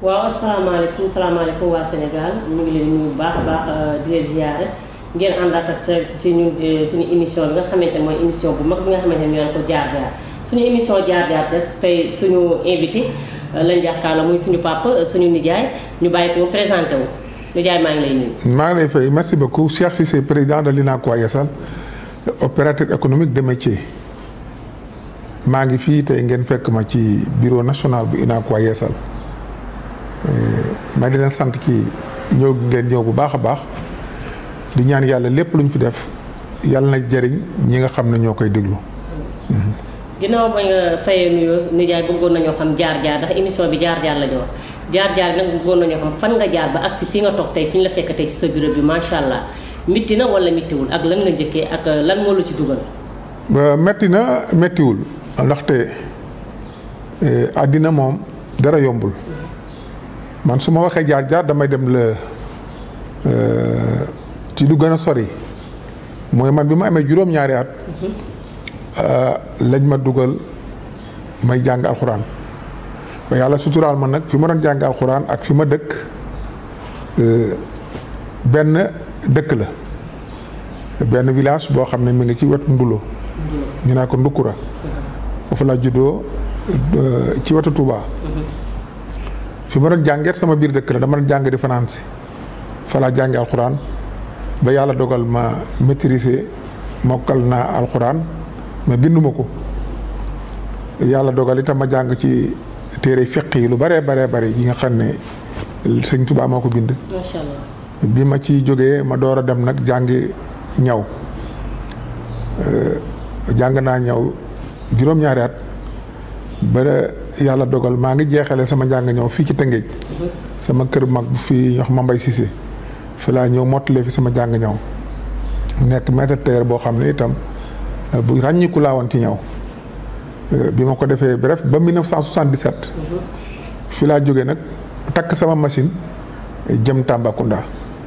waaw asalaamaaleykum salaamaaleykum waa Sénégal ñu ngi leen nuyu bu baax a baax di leen ziare ngeen àndaat ak ci ñun suñu émission bi nga xamante ne mooy émission bu mag bi nga xamante ne ñu naan ko jaar jaar suñu émission jaar jaar rek tey suñu invité lañ jàkkaarloo muy suñu papa suñu nijaay ñu bàyyi ko mu présenté wu nijaay maa ngi lay nuyu. maa ngi lay fay merci beaucoup Cheikh Cissé président de l'UNACOIS Yassal opérateur économique de métier maa ngi fii tey ngeen fekk ma ci bureau national bu UNACOIS Yassal ma di leen sant ci ñëw ngeen ñëw bu baax a baax di ñaan yàlla lépp lu ñu fi def yàlla na jëriñ ñi nga xam ne ñoo koy déglu. ginnaaw ba nga fayee nuyoo nijaay bëggoon nañoo xam jaar jaar ndax émission bi jaar jaar la ñu wax jaar jaar nag bëggoon nañoo xam fan nga jaar ba agsi fi nga toog tey fi ñu la fekk tey ci sa bureau bi macha allah mitti na wala mittiwul ak lan nga njëkkee ak lan moo la ci dugal. metti na mettiwul ndaxte àddina moom dara yombul man su ma waxee jaar jaar damay dem la ci lu gën a sori mooy man bi ma amee juróom-ñaari at. lañ ma dugal may jàng alxuraan ba yàlla suturaal ma nag fi ma doon jàng alxuraan ak fi ma dëkk benn dëkk la benn village boo xam ne mi ngi ci wetu Ndulo ñu naa ko Ndukura foofu laa juddoo ci wetu Touba fi ma doon jàngeet sama biir dëkk la dama doon jàng di fanaan si fa laa jànge alxuraan ba yàlla dogal ma maîtriser mokkal naa alxuraan mais binduma ko yàlla dogal itam ma jàng ci téere fiq yi lu baree baree bari yi nga xam ne sëñ Tuubaa moo ko bind. macha allah bi ma ci jógee ma door a dem nag jàngi ñaw jàng naa ñaw juróom-ñaari at ba yàlla dogal maa ngi jeexale sama njàng ñaw fii ci Tëngéej. sama kër mag bu fii ñox ma mbay Cissé fi laa ñëw mottalee fi sama jàng ñaw nekk maître tailleur boo xam ne itam. bu ràññiku laa woon ci ñaw bi ma ko defee bref ba 1977 fi laa jógee nag takk sama machine jëm Tambacounda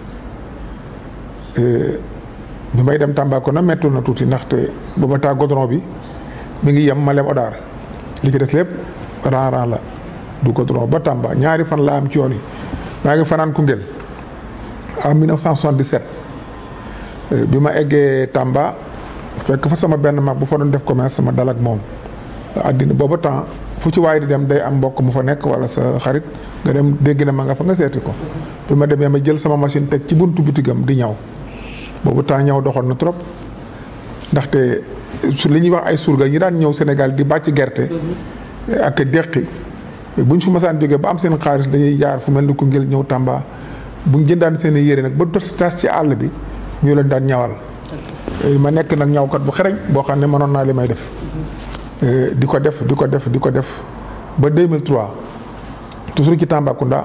bi may dem Tambacounda mettul na tuuti ndaxte booba taa goudron bi mi ngi yem Malem Odar li ci des lépp ran ran la du goudron ba Tamba ñaari fan laa am ci yoon yi maa ngi fanaan Koungheul en 1977 bi ma eggee Tamba fekk fa sama benn mag bu fa doon def commerce sama dal ak moom àddina booba temps fu ci waaye di dem day am mbokk mu fa nekk wala sa xarit nga dem dégg na ma nga fa nga seeti ko bi ma demee ma jël sama machine teg ci buntu bitigam di ñaw boobu temps ñaw doxoon na trop ndaxte su li ñuy wax ay surga ñi daan ñëw Sénégal di bàcc gerte ak deqi bu ñu fi masaan jógee ba am seen xaalis dañuy jaar fu mel ni Koungheul ñëw Tamba bu ñu jëndaan seen yére nag ba tas ci àll bi ñu leen daan ñawal ma nekk nag ñawkat bu xereñ boo xam ne mënoon naa li may def di ko def di ko def di ko def ba 2003 toujours ci Tambacounda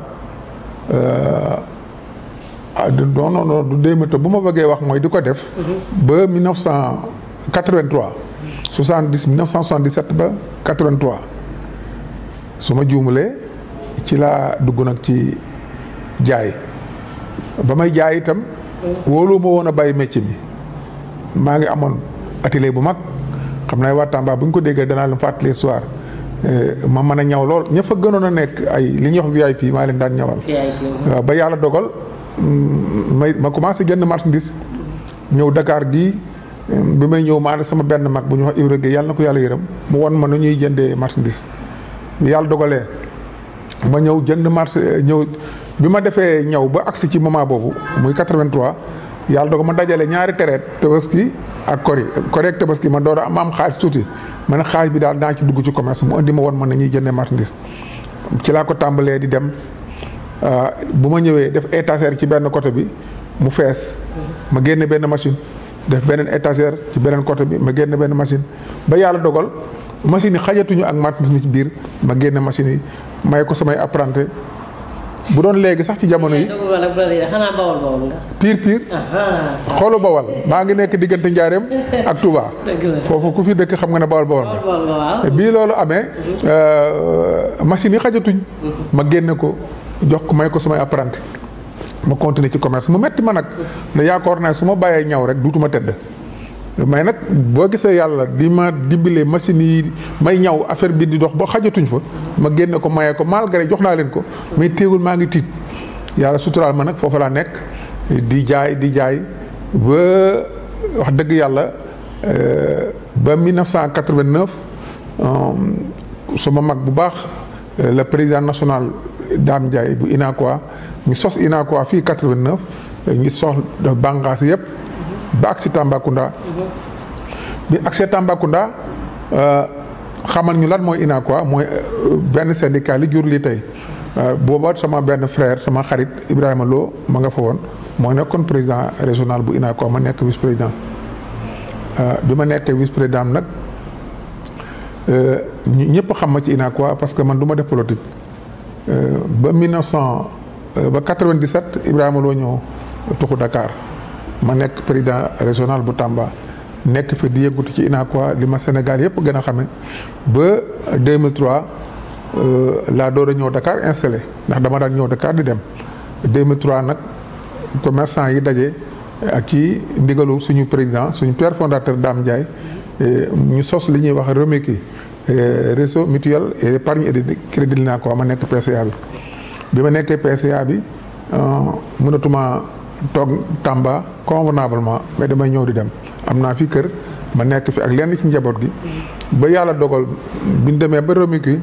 non non non du 2003 bu ma bëggee wax mooy di ko def. ba 1983. 70 1977 ba 83 su ma juumalee ci laa dugg nag ci jaay ba may jaay itam. wóolu ma woon a bàyyi métier bi. maa ngi amoon atelier bu mag xam naa waa Tamba bu ñu ko déggee danaa leen fàttali soir ma mën a ñaw lool ña fa gënoon a nekk ay li ñuy wax VIP maa leen daan ñawal. waaw ba yàlla dogal may ma commencé jënd marchandise ñëw Dakar gii bi may ñëw maa sama benn mag bu ñu wax Ibra Gueye yàlla na ko yàlla yërëm mu won ma nu ñuy jëndee marchandise yàlla dogalee ma ñëw jënd marché ñëw bi ma defee ñëw ba agsi ci moment boobu muy 83. yàlla dogal ma dajale ñaari tereet tabaski ak kori kori ak tabaski ma door a am am xaalis tuuti ma ne xaalis bi daal naa ci dugg ci commerce mu indi ma woon man na ñuy jëndee marchandise ci laa ko tàmbalee di dem bu ma ñëwee def étagère ci benn côté bi mu fees ma génne benn machine def beneen étagère ci beneen côté bi ma génne benn machine ba yàlla dogal machine yi xajatuñu ak marchandise mi ci biir ma génne machine yi may ko samay apprenti bu doon léegi sax ci jamono yi. xanaa bawal bawal nga. piir piir. xoolu bawal maa ngi nekk diggante Njaareem ak Touba. foofu ku fi dëkk xam nga ne bawal bawal nga. bii loolu amee. machines yi xajatuñ. ma génne ko jox ko may ko samay apprenti. ma continuer ci commerce mu metti ma nag. ne yaakaar naa su ma bàyyee ñaw rek duutuma tedd. mais nag boo gisee yàlla di ma dimbalee machine yi may ñaw affaire bi di dox ba xajatuñ fa ma génne ko maye ko malgré jox naa leen ko mais téegul maa ngi tiit yàlla suturaal ma nag foofu laa nekk di jaay di jaay ba wax dëgg yàlla ba 1989 sama mag bu baax le président national Dame Ndiaye bu Unacois ñu sos Unacois fii 89 ñu sos bànqaas yëpp ba agsi Tambacounda bi agsi Tambacounda xamal ñu lan mooy Unacois mooy benn syndicat li jur li tey booba sama benn frère sama xarit Ibrahima Lo ma nga fa woon moo nekkoon président régional bu Unacois ma nekk vice président bi ma nekkee vice président nag ñëpp xam ma ci Unacois parce que man du ma def politique ba 1900 ba 97 Ibrahima Lo ñëw tuxu Dakar ma nekk président régional bu Tamba nekk fi di yëngatu ci Unacois li ma Sénégal yëpp gën a xame ba 2003 laa door a ñëw Dakar installé ndax dama daan ñëw Dakar di dem 2003 nag commerçant yi daje ak ci ndigalu suñu président suñu père fondateur Dame Ndiaye ñu sos li ñuy wax REMICI réseau mutuel et épargne et de crédit Unacois ma nekk PCA bi bi ma nekkee PCA bi mënatuma toog Tamba convenablement mais damay ñëw di dem am naa fi kër ma nekk fi ak lenn ci njaboot gi ba yàlla dogal bi ñu demee ba REMICI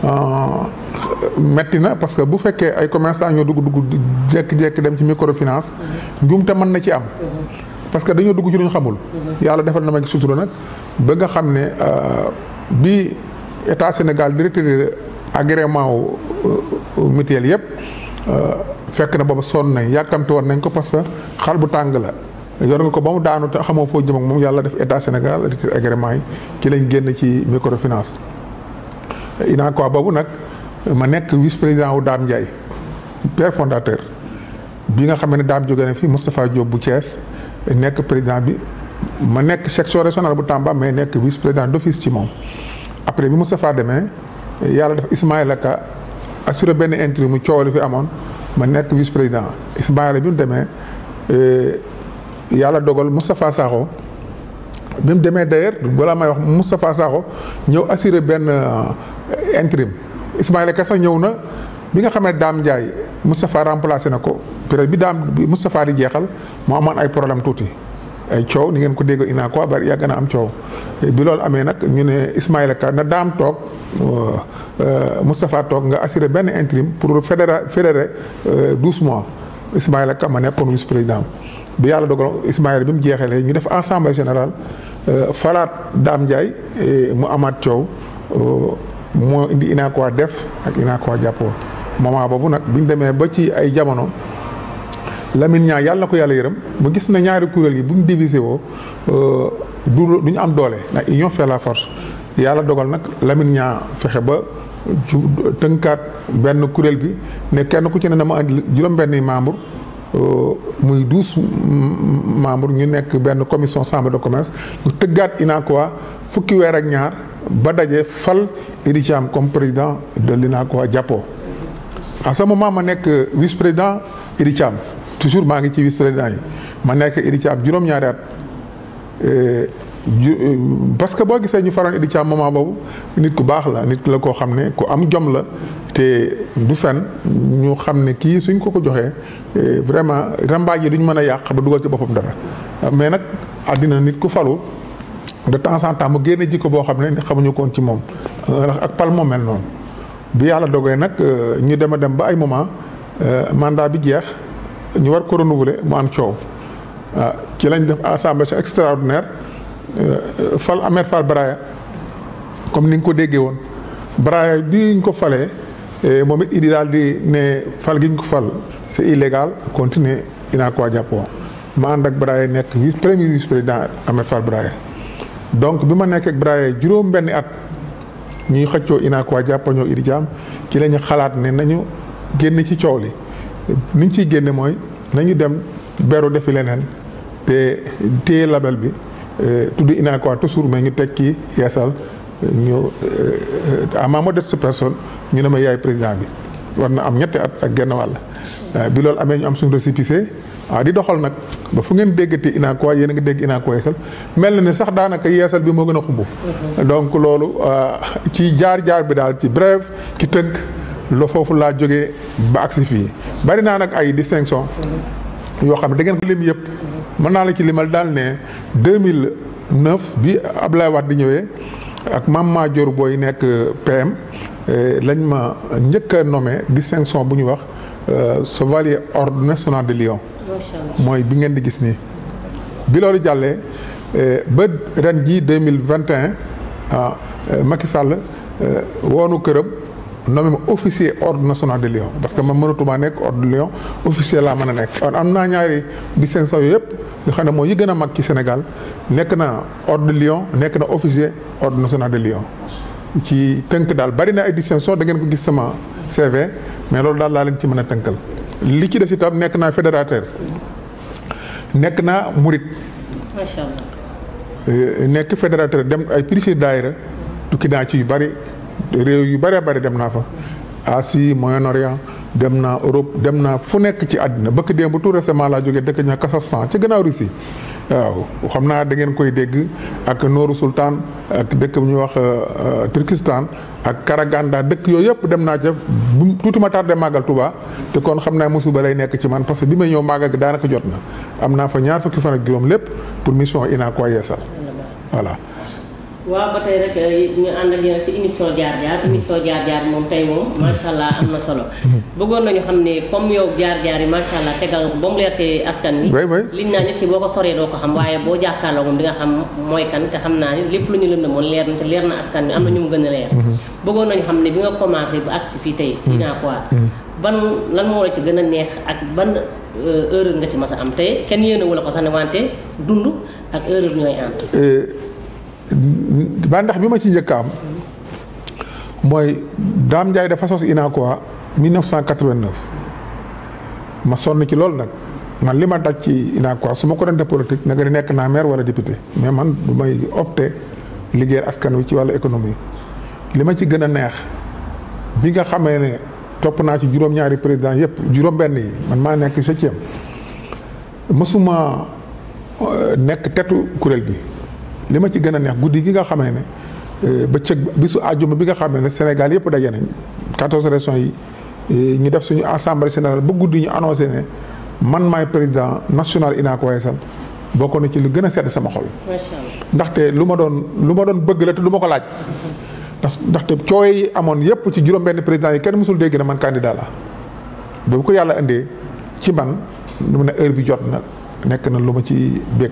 metti na parce que bu fekkee ay commerçant ñoo dugg dugg jékki-jékki dem ci microfinance njuumte mën na ci am parce que dañoo dugg ci lu ñu xamul yàlla defal na ma ci sutura nag ba nga xam ne bi état Sénégal di retiré agrément wu mutuel yëpp fekk na booba sonn nañ yàkkamte woon nañ ko parce que xal bu tàng la yor nga ko ba mu daanu te xamoo foo jëm ak moom yàlla def état Sénégal retiré agrément yi ci lañ génn ci microfinance Unacois boobu nag ma nekk vice président wu Dame Ndiaye père fondateur bi nga xam ne Dame jóge na fi Moustapha Diop bu Thiès nekk président bi ma nekk section régionale bu Tamba mais nekk vice président d'office ci moom. après bi Moustapha demee yàlla def Ismaïla Ka assuré benn intérim mu coow li fi amoon ma nekk vice président Ismaïla bi mu demee yàlla dogal Moustapha Sakho bi mu demee d'ailleurs balaa may wax Moustapha Sakho ñëw assuré benn intérim. Ismaïla Ka sax ñëw na bi nga xam ne Dame Ndiaye Moustapha remplacé na ko période bi Dame bi Moustapha di jeexal moo amoon ay problème tuuti ay coow ni ngeen ko dégg Unacois bari yàgg na am coow bi loolu amee nag ñu ne Ismaïla Ka na Dame toog Moustapha toog nga assuré benn intérim pour fédérer fédérer douze mois Ismaïla Ka ma nekkoon vice président bi yàlla dogal Ismaïla bi mu jeexalee ñu def assemblée générale falaat Dame Ndiaye mu amaat coow. moo indi Unacois def ak Unacois jàppoo moment boobu nag bi ñu demee ba ci ay jamono Lamine ñaa yàlla na ko yàlla yërëm mu gis na ñaari kuréel yi bu ñu divisé woo du du ñu am doole ndax union fait la force yàlla dogal nag Lamine ñaa fexe ba ju tënkaat benn kuréel bi ne kenn ku ci ne na ma andi juróom-benni membre muy douze membres ñu nekk benn commission chambre de commerce ñu tëggaat Unacois fukki weer ak ñaar ba daje fal Idi Thiam comme président de l'Unacois jàppoo à ce moment ma nekk vice président Idi Thiam toujours maa ngi ci vice président yi ma nekk Idi Thiam juróom-ñaari at parce que boo gisee ñu faroon Idi Thiam moment boobu nit ku baax la nit la koo xam ne ku am jom la te du fen ñu xam ne kii suñ ko ko joxee vraiment rambaaj yi duñ mën a yàq ba dugal ci boppam dara mais nag àddina nit ku falu de temps en temps mu génne jikko boo xam ne xamuñu koon ci moom ndax ak pal moo mel noonu bi yàlla dogee nag ñu dem a dem ba ay moment mandat bi jeex ñu war ko renouveler mu am coow waaw ci lañ def assemblée extraordinaire fal Ahmed Fall Braya comme ni nga ko déggee woon Braya bi ñu ko falee moom it idi daal di ne fal gi ñu ko fal c'est illégal continuer Unacois jàppoo ma ànd ak Braya nekk vice premier vice président Ahmed Fall Braya donc bi ma nekk ak Braya juróom benni at ñuy xëccoo Unacois jàppoo ñoo Idi Thiam ci la ñu xalaat ne nañu génn ci coow li ni ñu ciy génne mooy nañu dem beru defi leneen te téye label bi tudd Unacois toujours mais ñu teg ci yeesal ñu à ma modeste personne ñu ne ma yaay président bi war na am ñetti at ak genn wàll bi loolu amee ñu am suñu récépissé waaw di doxal nag ba fu ngeen déggati Unacois yéen a ngi dégg Unacois Yeesal mel na ne sax daanaka yeesal bi moo gën a xumb donc loolu ci jaar-jaar bi daal ci bref ki tënk lo foofu laa jógee ba agsi fii bari naa nag ay distinction yoo xam ne da ngeen ko lim yëpp mën naa la ci limal daal ne 2009 bi Abdoulaye Wade di ñëwee ak Mame Madior Boye nekk PM lañ ma njëkk a nommé distinction bu ñuy wax chevalier ordre national de Lion mooy bi ngeen di gis nii bi loolu jàllee ba ren jii 2021 ah Macky Sall woonu këram nommé ma officier ordre national de Lion parce que ma mënatuma nekk ordre de Lion officier laa mën a nekk kon am naa ñaari distinction yooyu yëpp nga xam ne mooy yi gën a mag ci Sénégal nekk na ordre de Lion nekk na officier ordre national de Lion ci tënk daal bari na ay distinction da ngeen ko gis sama CV mais loolu daal laa leen ci mën a tënkal li ci des itam nekk naa fédérateur nekk naa murit macha allah. nekk fédérateur dem ay prix daayira tukki naa ci yu bari réew yu bëree bëri dem naa fa Asie Moyen-Orient dem naa Europe dem naa fu nekk ci àddina bëkk démb bu tout récemment laa jógee dëkk ña Kazakhstan ci gannaaw Russie waaw xam naa da ngeen koy dégg ak Nooru Sultan ak dëkk bu ñuy wax Turkistan ak Karaganda dëkk yooyu yëpp dem naa ca bu tuuti ma tardé màggal Touba te kon xam naa musiba lay nekk ci man parce que bi may ñëw màggal gi daanaka jot na am naa fa ñaar fukki fan ak juróom lépp pour mission Unacois Yeesal voilà. waaw ba tey rek ñu ànd ak yéen ci émission jaar jaar émission jaar jaar moom tey moom macha allah am na solo. bëggoon nañu xam ne comme yow jaar jaar yi macha allah tegal nga ko ba mu leer ci askan wi. oui oui liñ naa nit ki boo ko soree doo ko xam waaye boo jàkkaarloo moom di nga xam mooy kan te xam naa ni lépp lu ñu lënd moon leer na te leer na askan wi am na ñu mu gën a leer. bëggoon nañu xam ne bi nga commencé ba agsi fii tey. ci Unacois ban lan moo la ci gën a neex ak ban erreur nga ci mas a am te kenn yéene wu la ko sax ne wante dund ak erreur ñooy ànd. ba ndax bi ma ci njëkk am mooy Dame Ndiaye dafa sos Unacois 1989 ma sonn ci loolu nag man li ma daj ci Unacois su ma ko doon def politique nga di nekk naa maire wala député mais man du may opté liggéeyal askan wi ci wàllu économie li ma ci gën a neex bi nga xamee ne topp naa ci juróom-ñaari président yépp juróom-benn yi man maa nekk septième mësuma nekk tetu kuréel bi li ma ci gën a neex guddi gi nga xamee ne bëccëg bisu àjjuma bi nga xamee ne Sénégal yëpp daje nañ quatorze régions yi ñu def suñu assemblée générale ba guddi ñu annoncé ne man maay président national Unacois Yeesal bokk na ci lu gën a sedd sama xol. macha allah ndaxte lu ma doon lu ma doon bëgg la te du ma ko laaj. ndax ndaxte coow yi amoon yëpp ci juróom-benn président yi kenn mësul dégg na man candidat la ba bu ko yàlla indee ci man lu ne heure bi jot na nekk na lu ma ci bég.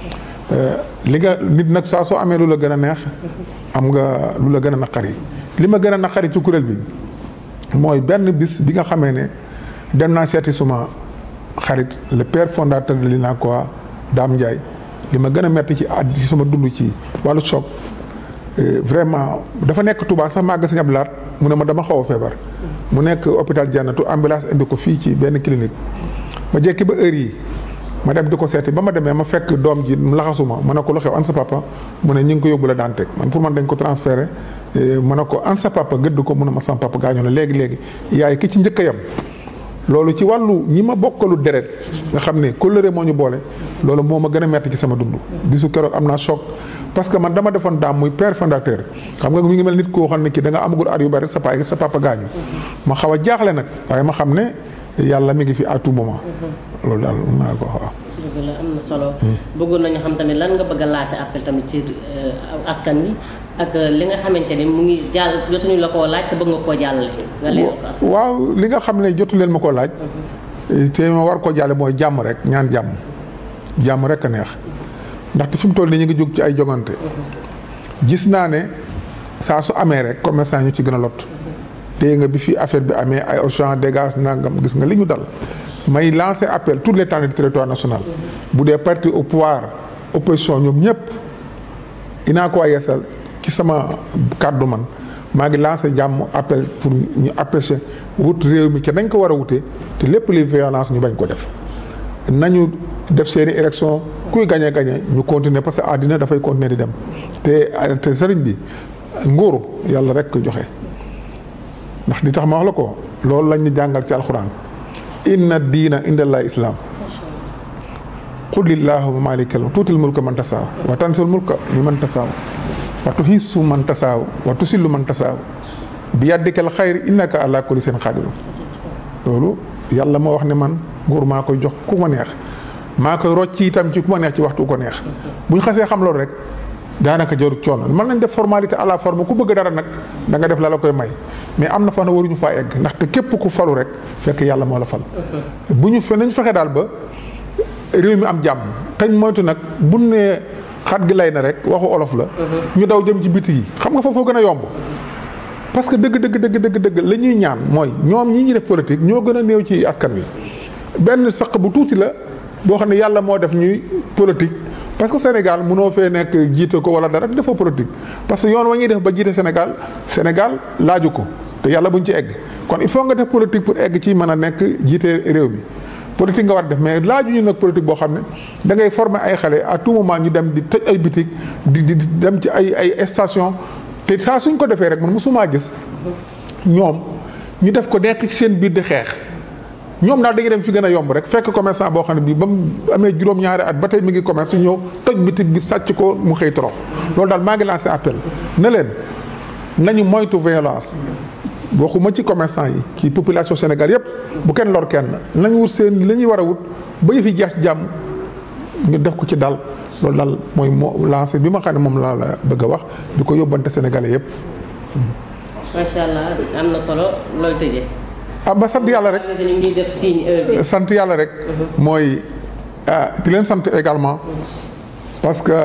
li nga nit nag saa soo amee lu la gën a neex am nga lu la gën a naqari li ma gën a naqari ci kuréel bi mooy benn bis bi nga xamee ne dem naa seeti suma xarit le père fondateur de l'Unacois Dame Ndiaye li ma gën a metti ci at ci sama dund ci wàllu choc vraiment dafa nekk Touba sax màgg Sëñ Abdou Lahad mu ne ma dama xaw a feebar mu nekk hôpital Jannatu ambulance indi ko fii ci benn clinique ma jekki ba heure yi ma dem di ko seeti ba ma demee ma fekk doom ji mu laxasuma ma ne ko lu xew an sa papa mu ne ñu ngi ko yóbbu la daan teg man pour man dañ ko transféré ma ne ko an sa papa gëdd ko mu ne ma sama papa gaañoo na léegi léegi yaay ki ci njëkk a yem loolu ci wàllu ñi ma bokkalu deret nga xam ne kóllëre moo ñu boole loolu moo ma gën a metti ci sama dund bisu keroog am naa choc parce que man dama defoon daam muy père fondateur xam nga mi ngi mel nit koo xam ne kii da nga amagul at yu bari sa papa sa papa gaañu ma xaw a jaaxle nag waaye ma xam ne yàlla mi ngi fi à tout moment loolu daal mën naa ko wax dëgg la am na solo. bëggoon nañu xam tamit lan nga bëgg a lancé appel tamit ci askan wi ak li nga xamante ni mu ngi jàll jotuñu la koo laaj te bëgg nga koo jàllale. nga leeral ko askan waaw li nga xam ne jotu leen ma koo laaj. te ma war koo jàlle mooy jàmm rek ñaan jàmm. jàmm rek a neex ndaxte fi mu toll nii ñu ngi jóg ci ay jogante. gis naa ne saa su amee rek commerçant ñu ci gën a lot. dégg nga bi fi affaire bi amee ay Auchan dégage nangam gis nga li ñu dal. may lancer appel tous les temps du territoire national bu dee parti au pouvoir opposition ñoom ñëpp Unacois Yeesal ci sama kàddu man maa ngi lancer jàmm appel pour ñu empêcher wut réew mi ca nañ ko war a wutee te lépp li violence ñu bañ ko def nañu def seeni élection kuy gañe gañe ñu continuer parce que àddina dafay continuer di dem te te sëriñ bi nguuru yàlla rek ko joxe ndax li tax ma wax la ko loolu lañ ñu jàngal ci alxuraan inna diina indallahi islam qul illahuma malikal tuutil mulka man tasaaw wa tansul mulka mi man tasaaw wa tuhisu man tasaaw wa tusillu man tasaaw bi yaddikal xayri innaka ala kulli seen xaadiru loolu yàlla moo wax ne man nguur maa koy jox ku ma neex maa koy rocc itam ci ku ma neex ci waxtu ko neex bu ñu xasee xam loolu rek daanaka jarut coono mën nañ def formalité à la forme ku bëgg dara nag da nga def la la koy may mais am na fa na waruñu faa egg ndaxte képp ku falu rek fekk yàlla moo la fal. bu ñu fe nañ fexe daal ba réew mi am jàmm kañ moytu nag bu ne xat gi lay na rek waxu olof la. ñu daw jëm ci biti yi xam nga foofoo gën a yomb. parce que dëgg dëgg dëgg dëgg dëgg la ñuy ñaan mooy ñoom ñi ñuy def politique ñoo gën a néew ci askan wi benn saq bu tuuti la boo xam ne yàlla moo def ñuy politique. parce que Sénégal mënoo fee nekk jiite ko wala dara defoo politique parce que yoon wa ñuy def ba jiite Sénégal Sénégal laaju ko te yàlla buñ ci egg kon il faut nga def politique pour egg ci mën a nekk jiite réew mi politique nga war def mais laajuñu nag politique boo xam ne da ngay former ay xale à tout moment ñu dem di tëj ay bitik di di dem ci ay ay station te saa suñ ko defee rek man mosumaa gis ñoom ñu def ko nekk ci seen biir di xeex ñoom daal dañuy dem fi gën a yomb rek fekk commerçant boo xam ne bii ba mu amee juróom-ñaari at ba tey mi ngi commerce ñëw toj bitig bi sàcc ko mu xëy torox loolu daal maa ngi lancé appel ne leen nañu moytu violence waxuma ci commerçant yi ci population Sénégal yépp bu kenn lor kenn nañ wut seen li ñuy war a wut ba yëfi jeex jàmm ñu def ko ci dal loolu daal mooy moo lancé bi ma xam ne moom laa la bëgg a wax di ko yóbbante Sénégalais yépp macha allah am na solo looy tëjee. ah ba sant yàlla rek ñu ngi def signe heure bi. sant yàlla rek mooy ah di leen sant également parce que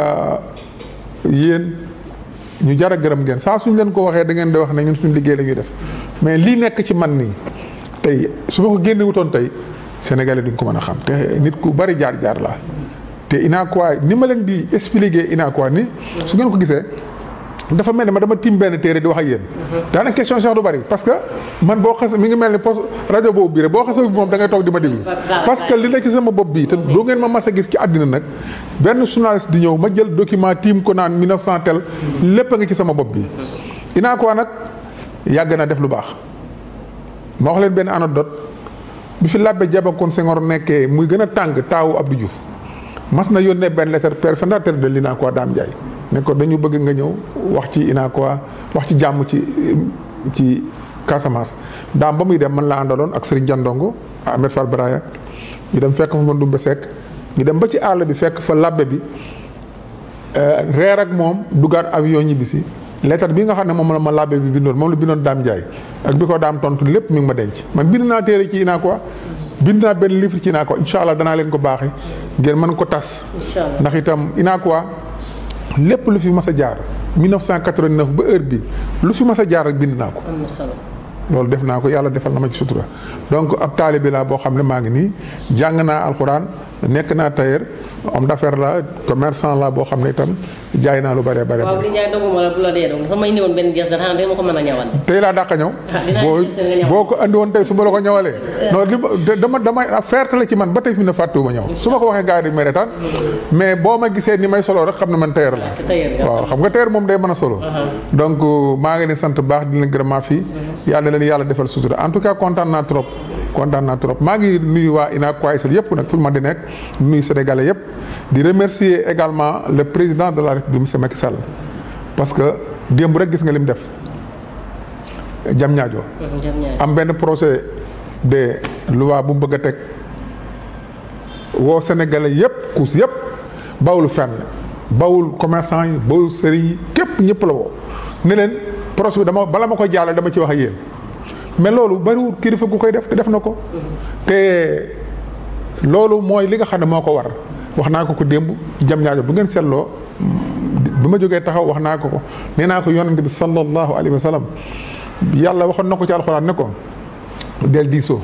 yéen ñu jar a gërëm ngeen saa suñ leen ko waxee da ngeen di wax ne ñun suñu liggéey la ñuy def mais lii nekk ci man nii tey su ma ko génne wutoon tey Sénégalais duñ ko mën a xam te nit ku bari jaar jaar laa te Unacois ni ma leen di expliquer Unacois ni su ngeen ko gisee dafa mel ni ma dama tiim benn téere di wax ak yéen. daanaka question sax du bari parce que man boo xas mi ngi mel ni poste rajo boobu bii rek boo xasee bi moom da ngay toog di ma déglu. parce que li nekk ci sama bopp bii te doo ngeen ma mas a gis ci àddina nag benn journaliste di ñëw ma jël document tiim ko naan 1900 tel lépp a ngi ci sama bopp bii. Unacois nag yàgg na def lu baax ma wax leen benn anecdote bi fi Labbe Diabakoune Senghor nekkee muy gën a tàng taawu Abdou Diouf mas na yónnee benn lettre père fondateur de l'Unacois Dame Ndiaye. ne ko dañu bëgg nga ñëw wax ci Unacois wax ci jàmm ci ci Casamance daam ba muy dem man la àndaloon ak Serigne Jandongo Ahmed Fall Braya ñu dem fekk fa ma Ndumbe Seck ñu dem ba ci àll bi fekk fa labbe bi reer ak moom dugaat avion ñibbisi lettre bi nga xam ne moom la ma labbe bi bindoon moom la bindoon Daam Ndiaye ak bi ko daam tontu lépp mi ngi ma denc man bind naa téere ci Unacois bind naa benn livre ci Unacois incha allah danaa leen ko baaxee ngeen mën ko tas ndax itam Unacois lépp lu fi mas a jaar 1989 ba heure bi lu fi mas a jaar rek bind naa ko. am na solo. loolu def naa ko yàlla defal na ma ci sutura donc ab taalibe laa boo xam ne maa ngi nii jàng naa alxuraan nekk naa tailleur homme d'affaires la commerçant la boo xam ne itam jaay naa lu bare bare waaw li Ndiaye doguma la bu la dee dog dafa may ñëwoon benn gerte xanaa dama ko mën a ñawal. tey laa dàq ñëw. dinaa boo gis nga ñawal. boo ko andi woon tey su ma la ko ñawalee. non li ma dama damay ferte la ci man ba tey fi mu ne fàttuwuma ñëw su ma ko waxee gars yi dañu may retaan mais boo ma gisee ni may solo rek xam ne man tailleur laa. tailleur nga waaw xam nga tailleur moom day mën a solo. donc maa ngi leen sant bu baax di leen gërëm maa fii yàlla na leen yàlla defal sutura en tout cas kontaan naa trop. kontaan naa trop maa ngi nuyu waa Unacois yëpp nag fu ñu mën di nekk nuyu sénégalais yëpp di remercier également le président de la république monsieur Macky Sall parce que démb rek gis nga li mu def jam ñaajo jam ñaari. am benn projet de loi bu mu bëgg a teg woo sénégalais yëpp kuus yëpp bawul fenn bawul commerçant yi bawul sëriñ yi képp ñëpp la woo ne leen projet bi dama bala ma ko jàllale dama ci wax ak yéen mais loolu bariwul kilifa gu koy def te def na ko te loolu mooy li nga xam ne moo ko war wax naa ko ko démb jam ñaajo bu ngeen seetloo bi ma jógee taxaw wax naa ko ko nee naa ko yonente bi sallallahu alayhi wa sallam yàlla waxoon na ko ci alxuraan ne ko del diisoo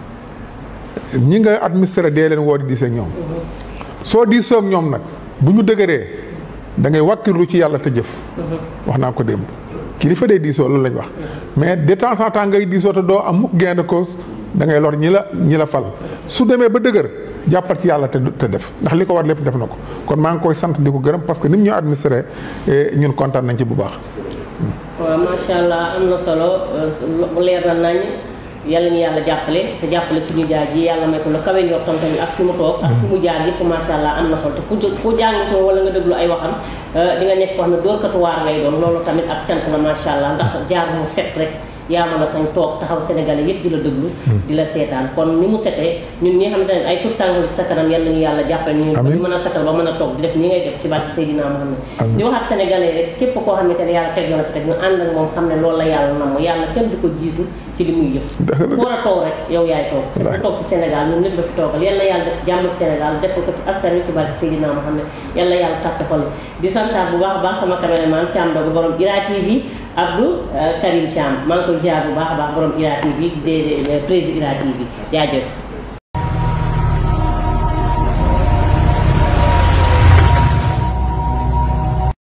ñi nga administré dee leen woo di diisee ak ñoom soo diisoo ak ñoom nag bu ñu dëgëree da ngay wàkkirlu ci yàlla te jëf wax naa ko démb kilifa dee diisoo loolu lañ wax mais de temps en temps ngay diisoo te doo am mukk gain de cause da ngay lor ñi la ñi la fal su demee ba dëgër jàppal ci yàlla te te def ndax li ko war lépp def na ko kon maa ngi koy sant di ko gërëm parce que ni mu ñu administré ñun kontaan nañ ci bu baax waaw macha allah am na solo leer na nañ yàlla ñu yàlla jàppale te jàppale suñu jaay ji yàlla may ko la kawe yor tam tamit ak fi mu toog ak fi mu jaar yëpp macha allah am na solo te fu fu jàng ci wala nga déglu ay waxam di nga nekk koo xam ne dóorkatu waar ngay doon loolu tamit ak cant la macha allah ndax jaar mu set rek yaa mën a sañ toog taxaw sénégalais yëpp di la déglu di la seetaan kon ni mu setee ñun ñi nga xamante ne ay tout tànk ci sa kanam yal nañu yàlla jàppale ñu ñu mën a setal ba mën a toog di def ni ngay def ci barke Seydina Muhammad di waxaat sénégalais rek képp koo xamante ne yàlla teg yoon fi teg ñu ànd ak moom xam ne loolu la yàlla nam yàlla kenn du ko jiitu ci li muy jëf ku war a toog rek yow yaay toog dafa toog ci Sénégal ñun ñëpp dafa toogal yal na yàlla def jàmm ci Sénégal def ko ci askan wi ci barke Seydina Muhammad yal na yàlla tàppe xol di santaat bu baax a baax sama caméraman Thiam Dogo borom Ira TV Abdou Karim Thiam maa ngi koy ziar bu baax a baax borom Ira TV di DG président Ira TV jaajëf